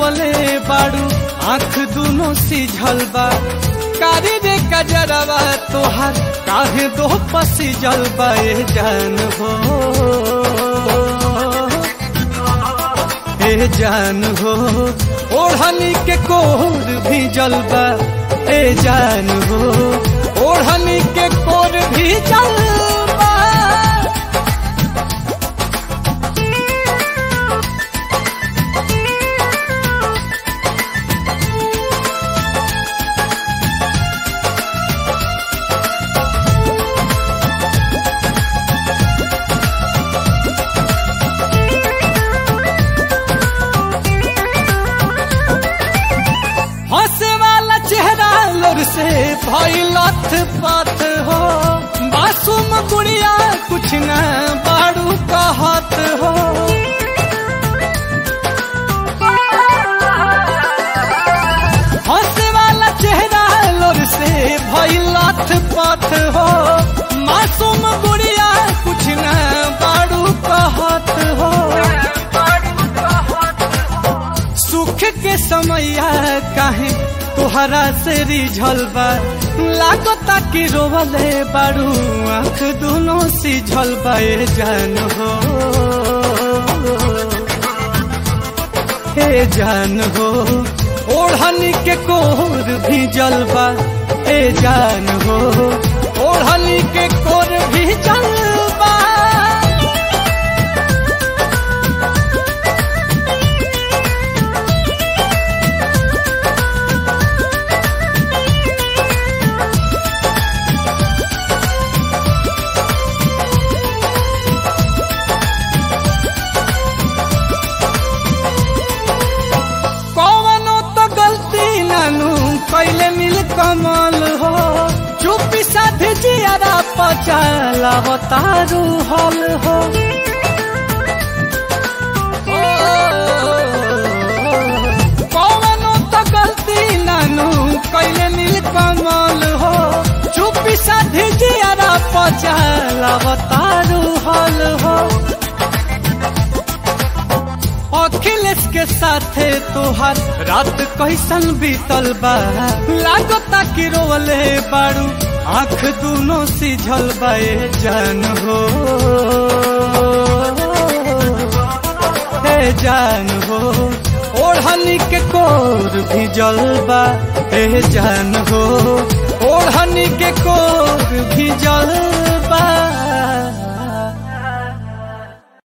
रोवले बाड़ू आँख दोनों सिझल बा कारी रे कजरवा तोहार काहे दो पसी जलबा ए जान हो ए जान हो ओढ़नी के कोर भी जलबा ए जान हो ओढ़नी के कोर भी जलबा हंसे वाला चेहरा लोर से भैलथ पथ हो मासूम गुड़िया कुछ न बाड़ू कहत हो हंसे वाला चेहरा लोर से भैलथ पथ हो मासूम गुड़िया कुछ न बाड़ू कहत हो सुख के समैया काहे तोहरा से रिझल बा लागता कि रोवले बारू आँख दोनों सिझल बा ए जान हो ए जान हो ओढ़नी के कोर भी जलबा ए जान हो ओढ़नी के कोर भी जलबा कौनो तो गलती नानू कैले मिल कमल हो चुपी साधे जियारा पचाला हो तारू हल हो कौनो तो गलती नानू कैले मिल कमल हो चुपी साधे जियारा पचाला हो तारू हल हो अखिलेश के साथे तोहार रात कैसन बीतल बा लागता कि रोवले बाड़ू आँख दोनों सिझल बा ए जान हो ए जान हो ओढ़नी के कोर भी जलबा ए जान हो ओढ़नी के कोर भी जलबा